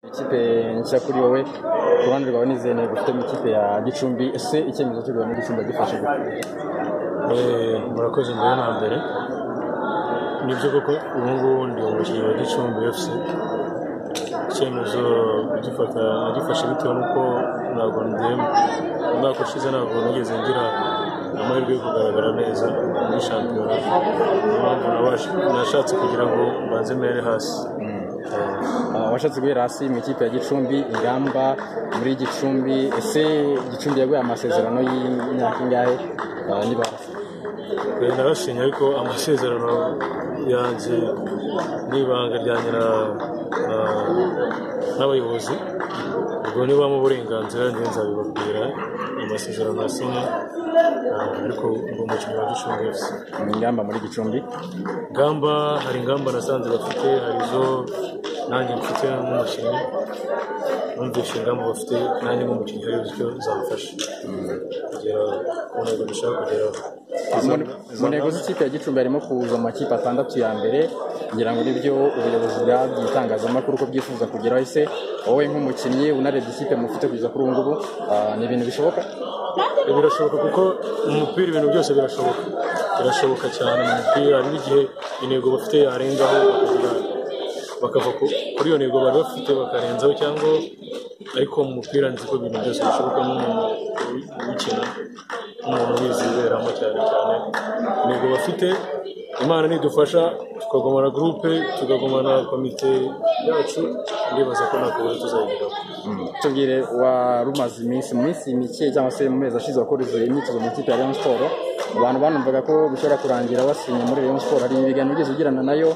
Ikipe nshya kuri wowe ku ruhande rwawe ni izihe ntego ufite mu ikipe ya Gicumbi ese icyemezo cyo kujya muri Gicumbi yagifashe gute Eh, murakoze mbere na mbere nibyo koko ubu ngubu ndi umukinnyi wa gicumbi fc icyemezo gifata nagifashe bitewe n'uko ntabwo ndemba umwaka ushize ntabwo nigeze ngira amahirwe yo kugaragara neza muri shampiyona niyo mpamvu nabasha- nashatse kugira ngo mbanze mere hasi Eh, Ah, washatse guhera hasi mu ikipe ya Gicumbi ingamba muri Gicumbi ese Gicumbi yaguye amasezerano y'imyaka ingahe Ah, niba Benda bashimye ariko amasezerano yanjye n'ibanga ryanjye na- na- n'abayobozi ubwo nibamo uburenganzira njye nzabibabwira amasezerano yasinye ariko ngo umukinnyi wa gicumbi wese ingamba muri Gicumbi ingamba hari ingamba nasanze bafite hari izo nanjye mfite nk'umukinnyi numvise ingamba bafite nanjye nk'umukinnyi hari icyo zamfasha kugera ku ntego dushaka kugeraho Mu- mu ntego z'ikipe ya Gicumbi harimo kuza mu makipe atandatu ya mbere ngira ngo nibyo ubuyobozi bwabwiye itangazamakuru ko byifuza kugeraho ese wowe nk'umukinnyi unarebye ikipe mufite kugeza kuri ubu ngubu ah, ni ibintu bishoboka birashoboka kuko mu mupira ibintu byose birashoboka birashoboka cyane mu mupira hari n'igihe intego bafite yarengaho bakagira bakava ku- kuri iyo ntego bari bafite bakarenzaho cyangwa ariko mu mupira nzi ko ibintu byose bishoboka nk'umuntu ukina nk'umuntu wiziberamo cyane cyane intego bafite imana nidufasha tukagumana gurupe tukagumana komite yacu ndibaza ko nta kibazo tuzayigeraho tubwire warumaze iminsi mu minsi mike cyangwa se mu mezi ashize wakoresheje imyitozo mu ikipe ya Rayon Sport abantu banumvaga ko bishobora kurangira wasinye muri Rayon Sport hari ibiganiro ugeze ugirana nayo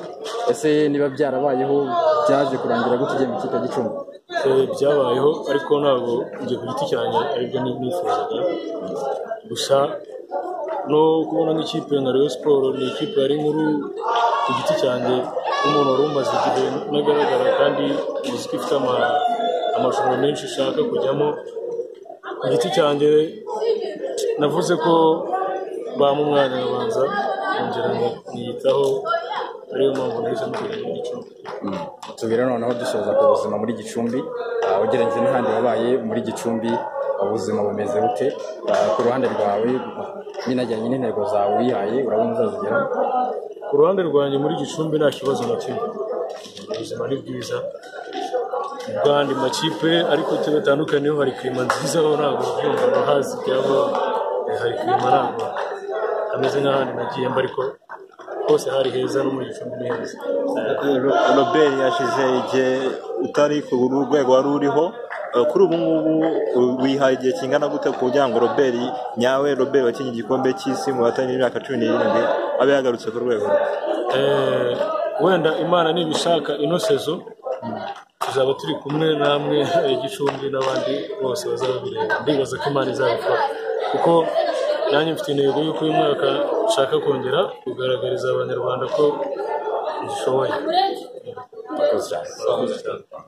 ese niba byarabayeho byaje kurangira gute ugiye mu ikipe ya Gicumbi Eh, byabayeho ariko ntabwo njye ku giti cyanjye aribyo ni- nifuzaga gusa no kubona nk'ikipe nka Rayon Sport ni ikipe yari nkuru ku giti cyanjye nk'umuntu wari umaze igihe ntagaragara kandi uzi ko ifite ama- amashusho menshi ishaka kujyamo ku giti cyanjye navuze ko bampa umwanya nkabanza nkongera nkiyitaho ariyo mpamvu nahisemo kujya muri Gicumbi tubwire noneho dusoza ku buzima muri Gicumbi ah, ugereranyije n'ahandi wabaye muri Gicumbi ubuzima bumeze bute Ah, ku ruhande rwawe binajyanye n'intego zawe wihaye urabona uzazigeraho ku ruhande rwanjye muri gicumbi nta kibazo na kimwe ubuzima ni bwiza ubwo andi makipe ariko twe batandukaniyeho hari kirima nziza aho ntabwo byumva hazi cyangwa hari kirima ntabwo hameze nk'ahandi nagiyemo ariko hose hari heza no muri gicumbi ni heza Ro- robert yashize igihe utari ku rwego wari uriho Eh, kuri ubu ngubu eh, wihaye igihe kingana gute kugira ngo robert nyawe robert wakinnye igikombe cy'isi mu batanyi b'imyaka cumi n'irindwi abe yagarutse ku rwego rwe Eh, wenda imana nibishaka ino sezo tuzaba turi kumwe namwe eh, gicumbi n'abandi bose bazabireba ndibaza ko imana izabikora kuko nanjye mfite intego y'uko uyu mwaka nshaka kongera kugaragariza abanyarwanda ko dushoboye Murakoze cyane. Murakoze cyane.